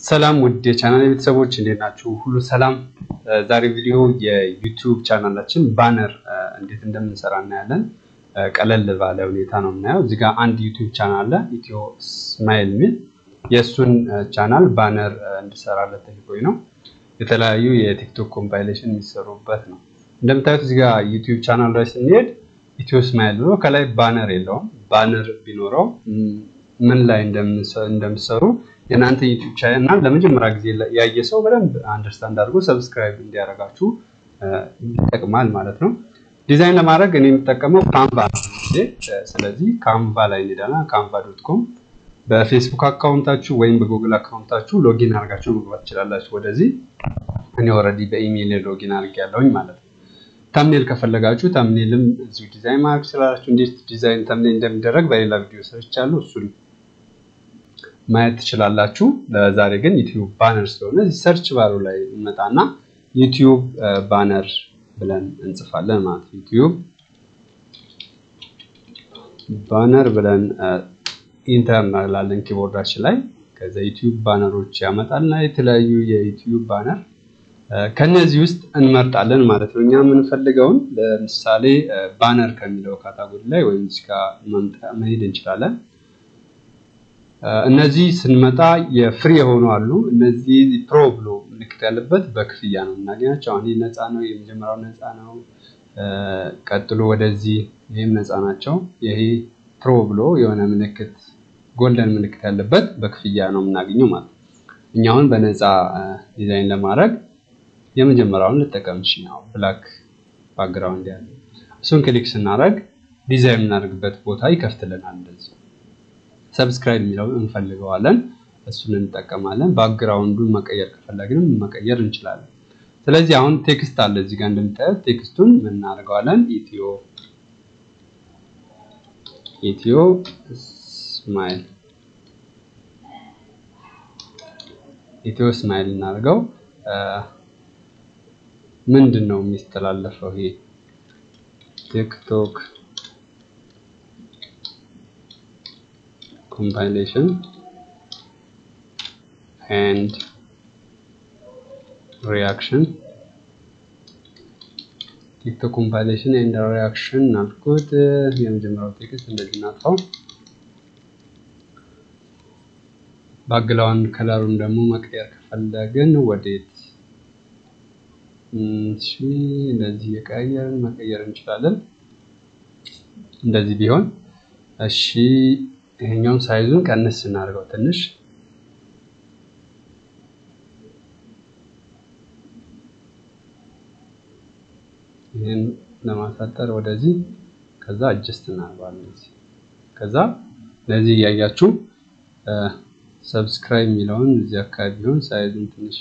ሰላም ውድ የቻናል ቤተሰቦች እንዴት ናችሁ? ሁሉ ሰላም። ዛሬ ቪዲዮ የዩቲዩብ ቻናላችን ባነር እንዴት እንደምንሰራ እናያለን። ቀለል ባለ ሁኔታ ነው የምናየው። እዚህ ጋር አንድ ዩቲዩብ ቻናል አለ ኢትዮ ስማይል የሚል የእሱን ቻናል ባነር እንድሰራለት ጠይቆኝ ነው። የተለያዩ የቲክቶክ ኮምፓይሌሽን የሚሰሩበት ነው። እንደምታዩት እዚህ ጋር ዩቲዩብ ቻናል ላይ ስንሄድ ኢትዮ ስማይል ብሎ ከላይ ባነር የለውም። ባነር ቢኖረው ምን ላይ እንደምሰሩ የእናንተ ዩቲዩብ ቻናል ለመጀመሪያ ጊዜ ያየ ሰው በደንብ አንደርስታንድ አድርጎ ሰብስክራይብ እንዲያደርጋችሁ ይጠቅማል ማለት ነው። ዲዛይን ለማድረግ እኔ የምጠቀመው ካንቫ ነው። ስለዚህ ካንቫ ላይ እንሄዳለን። ካንቫ ዶት ኮም በፌስቡክ አካውንታችሁ ወይም በጉግል አካውንታችሁ ሎጊን አድርጋችሁ መግባት ትችላላችሁ። ወደዚህ እኔ ኦልሬዲ በኢሜይል ሎጊን አድርጌያለሁኝ ማለት ነው። ተምኔል ከፈለጋችሁ ተምኔልም እዚሁ ዲዛይን ማድረግ ትችላላችሁ። እንዴት ዲዛይን ተምኔል እንደሚደረግ በሌላ ቪዲዮ ሰርቻለሁ። እሱን ማየት ትችላላችሁ። ለዛሬ ግን ዩቲዩብ ባነር ስለሆነ እዚህ ሰርች ባሩ ላይ እንመጣና ዩቲዩብ ባነር ብለን እንጽፋለን ማለት ነው። ዩቲዩብ ባነር ብለን ኢንተር እንላለን ኪቦርዳችን ላይ። ከዛ ዩቲዩብ ባነሮች ያመጣልና የተለያዩ የዩቲዩብ ባነር ከነዚህ ውስጥ እንመርጣለን ማለት ነው። እኛ የምንፈልገውን ለምሳሌ ባነር ከሚለው ካታጎሪ ላይ ወይም እዚህ ጋር መሄድ እንችላለን። እነዚህ ስንመጣ የፍሪ የሆኑ አሉ። እነዚህ ፕሮ ብሎ ምልክት ያለበት በክፍያ ነው የምናገኛቸው። አሁን ይህ ነፃ ነው፣ የመጀመሪያው ነፃ ነው። ቀጥሎ ወደዚህ ይህም ነፃ ናቸው። ይሄ ፕሮ ብሎ የሆነ ምልክት ጎልደን ምልክት ያለበት በክፍያ ነው የምናገኘው ማለት ነው። እኛ አሁን በነፃ ዲዛይን ለማድረግ የመጀመሪያውን ልጠቀም ነው ብላክ ባክግራውንድ ያለ እሱን ክሊክ ስናደርግ ዲዛይን የምናደርግበት ቦታ ይከፍትልናል። እንደዚህ ሰብስክራይብ የሚለው እንፈልገዋለን፣ እሱን እንጠቀማለን። ባክግራውንዱን መቀየር ከፈለግንም መቀየር እንችላለን። ስለዚህ አሁን ቴክስት አለ እዚህ ጋር እንደምታዩት ቴክስቱን ምን እናደርገዋለን? ኢትዮ ኢትዮ ስማይል ኢትዮ ስማይል እናደርገው። ምንድን ነው የሚስተላለፈው? ይሄ ቲክቶክ ኮምፓይሌሽን ኤንድ ሪያክሽን ቲክቶክ ኮምፓይሌሽን ኤንድ ሪያክሽን አልኩት። የመጀመሪያው ቴክስት እንደዚህ እናጥፋው። ባክግራውንድ ከለሩን ደግሞ መቀየር ከፈለግን ወዴት እሺ እንደዚህ የቀየርን መቀየር እንችላለን። እንደዚህ ቢሆን እሺ። ይሄኛውን ሳይዙን ቀንስ እናድርገው ትንሽ ይህን ለማሳጠር ወደዚህ፣ ከዛ አጀስት እናደርገዋለን እዚህ። ከዛ ለዚህ እያያችሁ ሰብስክራይብ የሚለውን እዚህ አካባቢ ቢሆን ሳይዙን ትንሽ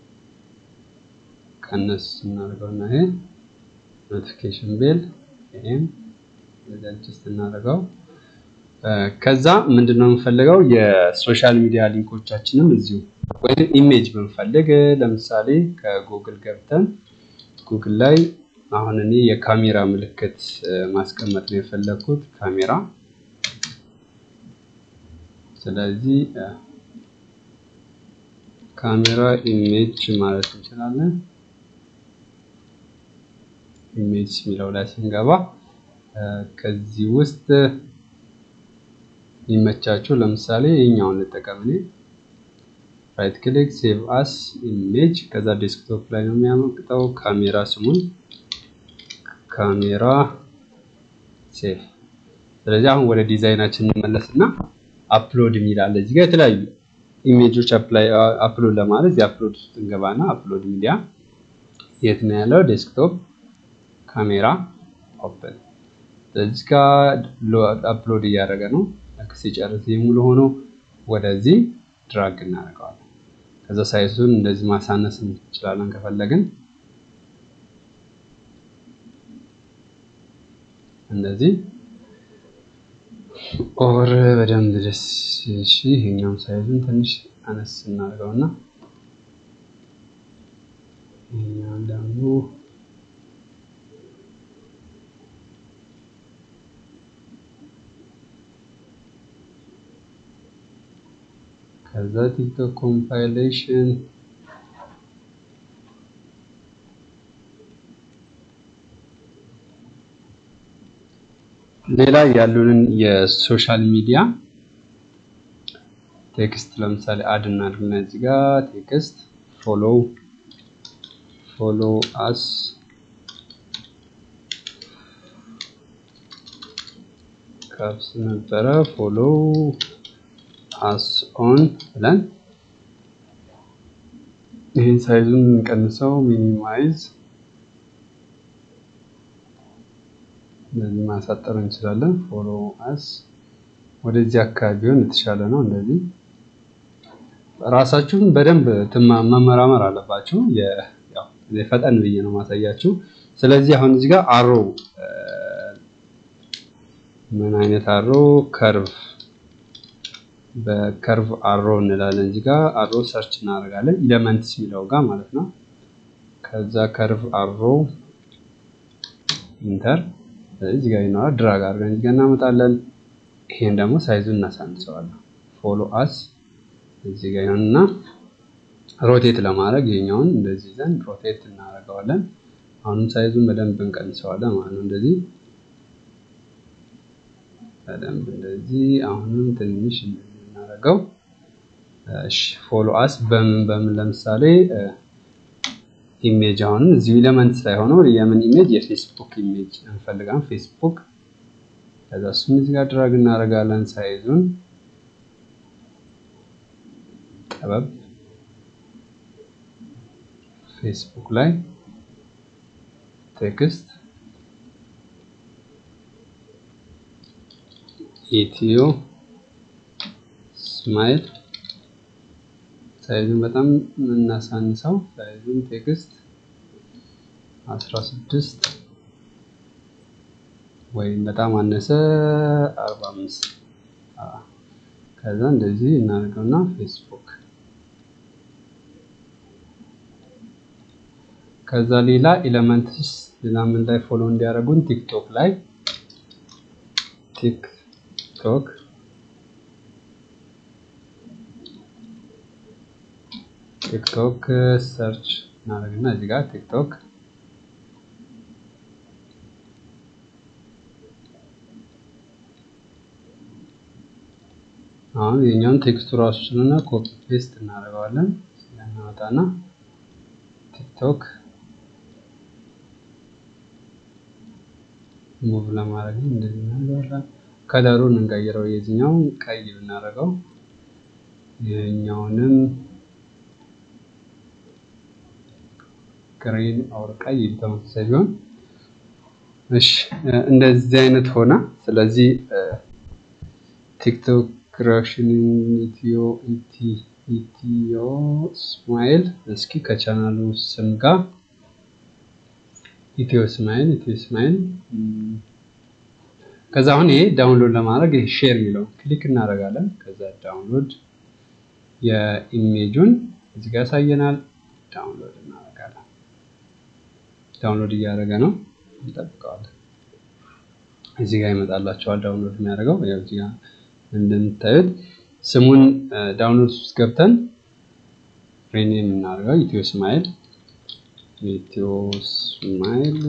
ቀነስ እናደርገው እና ይሄ ኖቲፊኬሽን ቤል ይሄም አጀስት እናደርገው። ከዛ ምንድነው የምንፈልገው የሶሻል ሚዲያ ሊንኮቻችንም እዚሁ ወይም ኢሜጅ ብንፈልግ ለምሳሌ ከጉግል ገብተን ጉግል ላይ አሁን እኔ የካሜራ ምልክት ማስቀመጥ ነው የፈለግኩት ካሜራ። ስለዚህ ካሜራ ኢሜጅ ማለት እንችላለን። ኢሜጅ የሚለው ላይ ስንገባ ከዚህ ውስጥ የሚመቻችሁ ለምሳሌ ይሄኛውን ልጠቀም እኔ ራይት ክሊክ ሴቭ አስ ኢሜጅ ከዛ ዴስክቶፕ ላይ ነው የሚያመቅጠው። ካሜራ ስሙን ካሜራ ሴቭ። ስለዚህ አሁን ወደ ዲዛይናችን እንመለስና አፕሎድ የሚል አለ እዚህ ጋር የተለያዩ ኢሜጆች አፕሎድ ለማለት የአፕሎድ ውስጥ እንገባና አፕሎድ ሚዲያ የት ነው ያለው? ዴስክቶፕ ካሜራ ኦፕን። እዚህ ጋር አፕሎድ እያደረገ ነው። ሲጨርስ ሙሉ ሆኖ ወደዚህ ድራግ እናደርገዋለን። ከዛ ሳይዙን እንደዚህ ማሳነስ እንችላለን ከፈለግን እንደዚህ ኦር በደንብ ደስ እሺ። ይሄኛውን ሳይዙን ትንሽ አነስ እናደርገውና ይሄኛውን ደግሞ ከዛ ቲክቶክ ኮምፓይሌሽን ሌላ ያሉንን የሶሻል ሚዲያ ቴክስት ለምሳሌ አድ እናድርግና እዚህ ጋር ቴክስት ፎሎ ፎሎ አስ ካፕስ ነበረ ፎሎ አስ ኦን ብለን ይህን ሳይዙን እንቀንሰው ሚኒማይዝ እንደዚህ ማሳጠር እንችላለን። ፎሎ አስ ወደዚህ አካባቢ ቢሆን የተሻለ ነው። እንደዚህ ራሳችሁን በደንብ መመራመር አለባችሁ። ፈጠን ብዬ ነው ማሳያችሁ። ስለዚህ አሁን እዚህ ጋር አሮ ምን አይነት አሮ ከርቭ በከርቭ አሮ እንላለን። እዚህ ጋር አሮ ሰርች እናደርጋለን ኢለመንትስ የሚለው ጋር ማለት ነው። ከዛ ከርቭ አሮ ኢንተር እዚህ ጋር ይኖራል። ድራግ አድርገን እዚህ ጋር እናመጣለን። ይሄን ደግሞ ሳይዙን እናሳንሰዋለን። ፎሎ አስ እዚህ ጋር ይሆንና ሮቴት ለማድረግ ይሄኛውን እንደዚህ ይዘን ሮቴት እናደርገዋለን። አሁንም ሳይዙን በደንብ እንቀንሰዋለን ማለት ነው። እንደዚህ በደንብ እንደዚህ አሁንም ትንሽ እናደርገው። እሺ ፎሎ አስ በምን በምን ለምሳሌ ኢሜጅ አሁንም እዚሁ ኤሌመንት ላይ ሆኖ የምን ኢሜጅ የፌስቡክ ኢሜጅ እንፈልጋለን። ፌስቡክ ከዛ እሱም እዚህ ጋር ድራግ እናደርጋለን። ሳይዙን ጠበብ ፌስቡክ ላይ ቴክስት ኢትዮ ስማይል ሳይዙን በጣም የምናሳንሰው ሳይዙን ቴክስት 16 ወይም በጣም አነሰ 45 ከዛ እንደዚህ እናደርገውና ፌስቡክ ከዛ ሌላ ኤሌመንትስ ሌላ ምን ላይ ፎሎ እንዲያደርጉን ቲክቶክ ላይ ቲክቶክ ቲክቶክ ሰርች እናደርግና እዚህ ጋር ቲክቶክ አሁን የኛውን ቴክስቱ ራሱ ስለሆነ ኮፒ ፔስት እናደርገዋለን። እናወጣና ቲክቶክ ሙቭ ለማድረግ እንደዚህ እናደርጋለን። ከለሩን እንቀይረው። የዚህኛውን ቀይ ብናደርገው ይሄኛውንም ግሪን ኦር ቀይ ተመሳሳይ ቢሆን እሺ፣ እንደዚህ አይነት ሆነ። ስለዚህ ቲክቶክ ክሬሽን ኢትዮ ኢትዮ ስማይል እስኪ ከቻናሉ ስም ጋር ኢትዮ ስማይል ኢትዮ ስማይል ከዛ አሁን ይሄ ዳውንሎድ ለማድረግ ይሄ ሼር የሚለውን ክሊክ እናደርጋለን። ከዛ ዳውንሎድ የኢሜጁን እዚህ ጋር ያሳየናል። ዳውንሎድ እናደርጋለን። ዳውንሎድ እያደረገ ነው፣ እንጠብቀዋለን። እዚህ ጋር ይመጣላቸዋል ዳውንሎድ የሚያደርገው ያው እዚህ ጋር እንደምታዩት ስሙን ዳውንሎድ ውስጥ ገብተን ሪኔም እናደርገው ኢትዮ ስማይል ኢትዮ ስማይል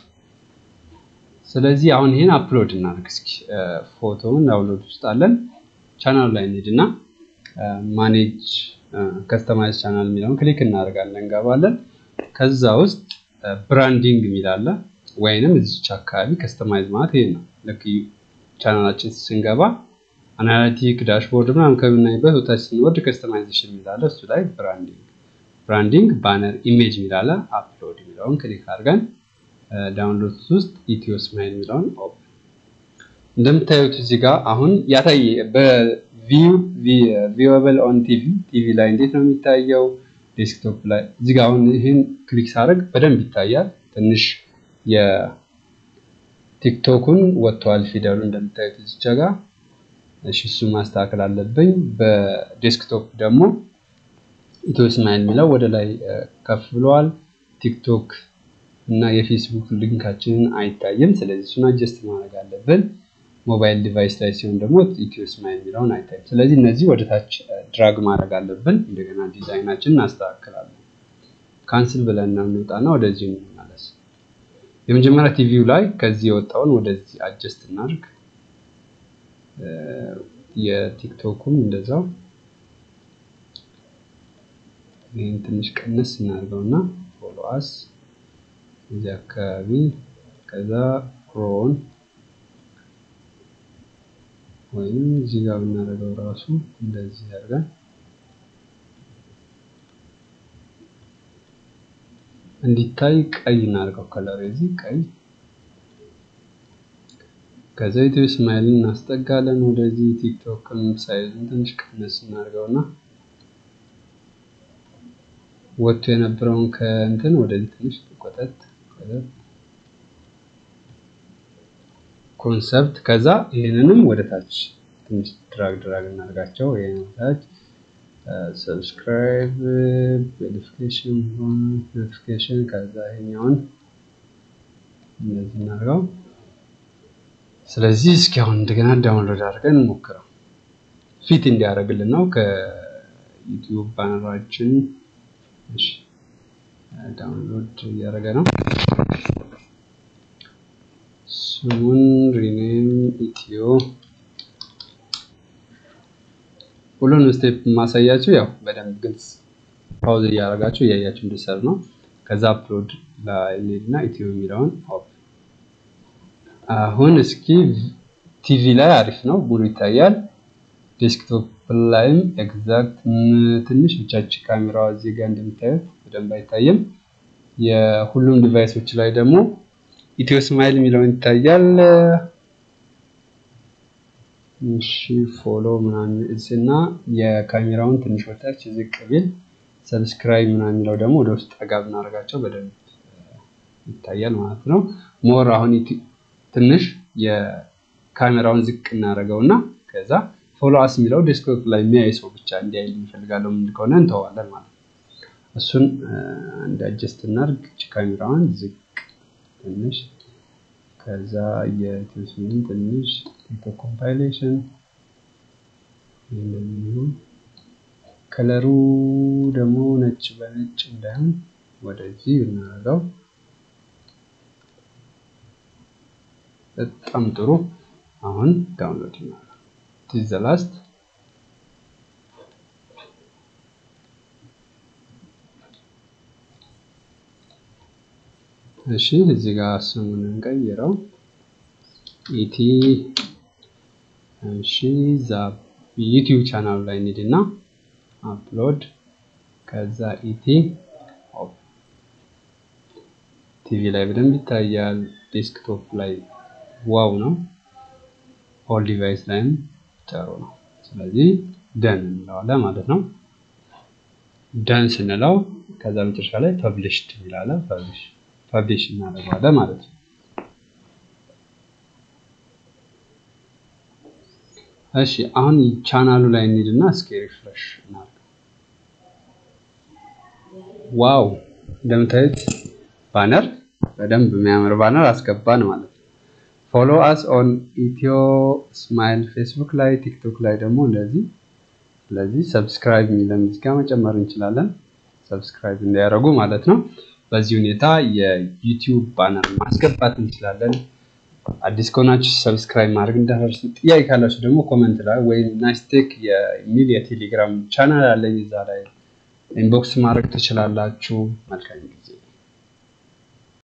ስለዚህ አሁን ይሄን አፕሎድ እናድርግ እስኪ ፎቶውን ዳውንሎድ ውስጥ አለን ቻናሉ ላይ እንሂድና ማኔጅ ከስተማይዝ ቻናል የሚለውን ክሊክ እናደርጋለን እንገባለን ከዛ ውስጥ ብራንዲንግ የሚል አለ ወይንም እዚች አካባቢ ከስተማይዝ ማለት ይሄ ነው ልክ ቻናላችን ስንገባ አናሊቲክ ዳሽቦርድ ምናምን ከምናይበት ወታች ስንወርድ ከስተማይዜሽን የሚል አለ እሱ ላይ ብራንዲንግ ብራንዲንግ ባነር ኢሜጅ የሚል አለ አፕሎድ የሚለውን ክሊክ አድርገን ዳውንሎድ ውስጥ ኢትዮ ስማይል የሚለውን ኦፕን እንደምታዩት እዚህ ጋር አሁን ያታየ በቪውብል ኦን ቲቪ ቲቪ ላይ እንዴት ነው የሚታየው? ዴስክቶፕ ላይ እዚህ ጋር አሁን ይህን ክሊክ ሳደርግ በደንብ ይታያል። ትንሽ የቲክቶኩን ወጥተዋል ፊደሉ እንደምታዩት እዚች ጋር እሺ፣ እሱ ማስተካከል አለብኝ። በዴስክቶፕ ደግሞ ኢትዮ ስማይል የሚለው ወደ ላይ ከፍ ብለዋል። ቲክቶክ እና የፌስቡክ ሊንካችንን አይታይም። ስለዚህ እሱን አጀስት ማድረግ አለብን። ሞባይል ዲቫይስ ላይ ሲሆን ደግሞ ኢትዮ ስማይል የሚለውን አይታይም። ስለዚህ እነዚህ ወደ ታች ድራግ ማድረግ አለብን። እንደገና ዲዛይናችን እናስተካክላለን። ካንስል ብለን ነው እንውጣና ወደዚህ እንመለስ። የመጀመሪያ ቲቪው ላይ ከዚህ የወጣውን ወደዚህ አጀስት እናድርግ። የቲክቶኩም እንደዛው ይህን ትንሽ ቀነስ እናድርገውና ፎሎ አስ እዚህ አካባቢ ከዛ ሮውን ወይም እዚህ ጋር ብናደርገው ራሱ እንደዚህ አድርገን እንዲታይ ቀይ እናድርገው። ከለር የዚህ ቀይ ከዛ ኢትዮ ስማይልን እናስጠጋለን ወደዚህ። ቲክቶክም ሳይዝን ትንሽ ቀነስ እናድርገውና ወጥቶ የነበረውን ከእንትን ወደዚህ ትንሽ ቆጠጥ ኮንሰፕት ከዛ ይህንንም ወደ ታች ትንሽ ድራግ ድራግ እናድርጋቸው። ይሄን ታች ሰብስክራይብ ቬሪፊኬሽን ኖቲፊኬሽን ከዛ ይሄኛውን እንደዚህ እናድርገው። ስለዚህ እስኪ አሁን እንደገና ዳውንሎድ አድርገን እንሞክረው። ፊት እንዲያደርግልን ነው ከዩቲዩብ ባነራችን። እሺ ዳውንሎድ እያደረገ ነው። ስሙን ሪኔም ኢትዮ ሁሉንም ስቴፕ ማሳያችሁ ያው በደንብ ግልጽ ፓውዝ እያደረጋችሁ እያያችሁ እንዲሰሩ ነው። ከዛ አፕሎድ ላይ እንሂድና ኢትዮ የሚለውን ኦፕ አሁን እስኪ ቲቪ ላይ አሪፍ ነው፣ ሙሉ ይታያል። ዴስክቶፕ ላይም ኤግዛክት ትንሽ ብቻች ካሜራዋ እዚህ ጋር እንደምታዩት በደንብ አይታይም። የሁሉም ዲቫይሶች ላይ ደግሞ ኢትዮ ስማይል የሚለውን ይታያል። እሺ ፎሎ ምናምን እና የካሜራውን ትንሽ ወታች ዝቅ ቢል ሰብስክራይብ ምናምን የሚለው ደግሞ ወደ ውስጥ ጠጋ ብናደርጋቸው በደንብ ይታያል ማለት ነው። ሞር አሁን ትንሽ የካሜራውን ዝቅ እናደርገው እና ከዛ ፎሎ አስ የሚለው ዴስክቶፕ ላይ የሚያይ ሰው ብቻ እንዲያይ እንፈልጋለሁ ምን ከሆነ እንተዋለን ማለት ነው። እሱን እንደ አጀስት እናድርግ። ካሜራዋን ዝቅ ትንሽ ከዛ የትንሽን ትንሽ ቲክቶክ ኮምፓይሌሽን እንደሚሆን ከለሩ ደግሞ ነጭ በነጭ እንዳይሆን ወደዚህ ብናደርገው በጣም ጥሩ። አሁን ዳውንሎድ እናደርጋለን። ቲዝ ዘ ላስት እሺ እዚህ ጋር ስሙን እንቀይረው። ኢቲ እሺ ዛ ዩቲዩብ ቻናሉ ላይ እንሂድና አፕሎድ ከዛ ኢቲ ቲቪ ላይ በደንብ ይታያል። ዴስክቶፕ ላይ ዋው ነው። ኦል ዲቫይስ ላይም ጥሩ ነው። ስለዚህ ደን እንለዋለን ማለት ነው። ደን ስንለው ከዛ መጨረሻ ላይ ፐብሊሽድ ይላል። ፐብሊሽ ፐብሊሽ እናደርገዋለን ማለት ነው። እሺ አሁን ቻናሉ ላይ እንሂድና እስኪ ሪፍሬሽ እናድርግ። ዋው እንደምታዩት ባነር በደንብ የሚያምር ባነር አስገባን ማለት ነው። ፎሎ አስ ኦን ኢትዮ ስማይል ፌስቡክ ላይ ቲክቶክ ላይ ደግሞ እንደዚህ ስለዚህ ሰብስክራይብ የሚለን እዚህ ጋር መጨመር እንችላለን። ሰብስክራይብ እንዲያደርጉ ማለት ነው። በዚህ ሁኔታ የዩቲዩብ ባነር ማስገባት እንችላለን። አዲስ ከሆናችሁ ሰብስክራይብ ማድረግ እንዳትረሱ። ጥያቄ ካላችሁ ደግሞ ኮመንት ላይ ወይም ናይስቴክ የሚል የቴሌግራም ቻናል አለኝ እዛ ላይ ኢንቦክስ ማድረግ ትችላላችሁ። መልካም